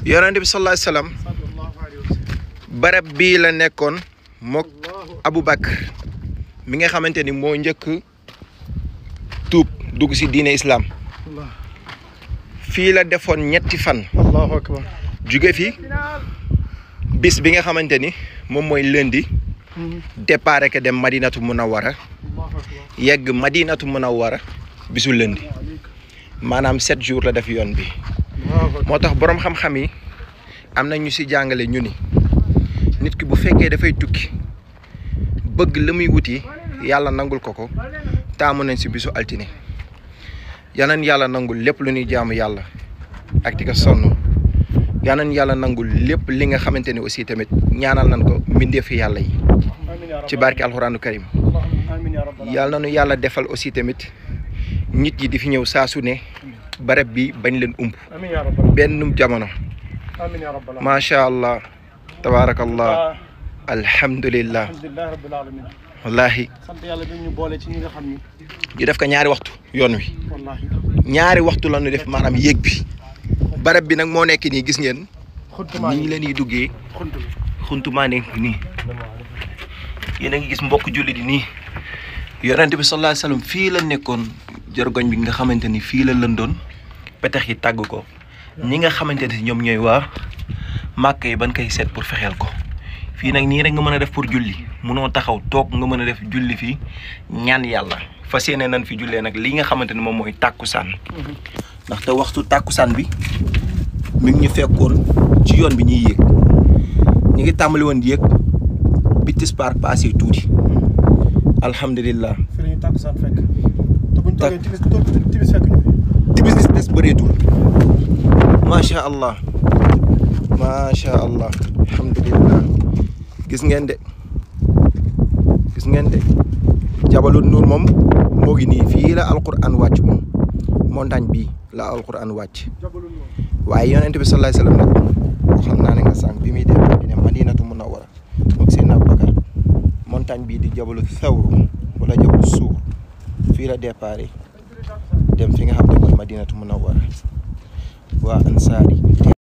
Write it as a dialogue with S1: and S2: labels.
S1: yonente bi sallallahu alayhi wasallam barab bii la nekkoon mook Abu Bakr mi nga xamante ni moo njëkk tuub dugg si diine islam fii la defoon ñetti fan
S2: allahu akbar
S1: jóge fi bis bi nga xamante ni moom mooy lundi départ ke dem madinatu munawwara yegg madinatu munawwara bisu lundi maanaam sept jours la def yoon bi moo tax boroom xam-xam yi am na ñu si jàngale ñu ni nit ki bu fekkee dafay tukki bëgg la muy wuti yàlla nangul ko ko taamu nañ si bisu altine yanan yàlla nangul lépp lu ñuy jaamu yàlla ak di ko sonn yanan yàlla nangul lépp li nga xamante ni aussi tamit ñaanal nañ ko mbindeefi yàlla yi ci barke alxuraanu karim yàlla nañu yàlla defal aussi tamit nit yi di fi ñëw saa su ne barab bi bañ leen umb
S2: amiin yaa rabbal
S1: benn jamono
S2: amiin yaa rabbal
S1: macha allah tabaarakallah alhamdulillah
S2: alhamdulilah rabbil alamin
S1: wallahi
S2: sant yàlla bi ñu boole ci ñi nga xam ni
S1: ñu def ko ñaari waxtu yoon wi
S2: wallahi
S1: ñaari waxtu la ñu def maanaam yéeg bi barab bi nag moo nekk nii gis ngeen
S2: xuntumaa
S1: ni ñu leen di duggee
S2: xuntu
S1: xuntumaa nekk nii yéen a ngi gis mbokk jullit yi nii yonent bi sallallahu alayhi wasallam fii la nekkoon jargoñ bi nga xamante ni fii la lëndoon petax yi tàgg ko ñi nga xamante ne ñoom ñooy waa màkk yi ban koy seet pour fexeel ko fii nag nii rek nga mën a def pour julli munoo taxaw toog nga mën a def julli fii ñaan yàlla fas yéene nañ fi jullee nag li nga xamante ne moom mooy tàkkusaan ndaxte waxtu tàkkusaan bi mi ngi ñu fekkoon ci yoon bi ñuy yéeg ñu ngi tàmbali woon di yéeg bi tisbaar passé tuuti alhamdulillah
S2: fi la ñu tàkkusaan fekk te buñ
S1: Tak-
S2: toogee timis toog timis fekk ñu fi
S1: timis des des bëreetul macha allah macha allah alhamdulillah gis ngeen de gis ngeen de jabalu nuur moom moo ngi nii fii la alquran wàcc moom montagne bii la alquran wàcc
S2: jabalul moom
S1: waaye yonent bi sallallahu alayhi wasallam nag xam naa ne nga sànq bi muy dem di ne madinatu munawwara moog seen Abubakar montagne bii di jabalu thawru wala jabalu suur fii la départ dem fi nga xam ne mooy madinatu munawwara waa ansaar yi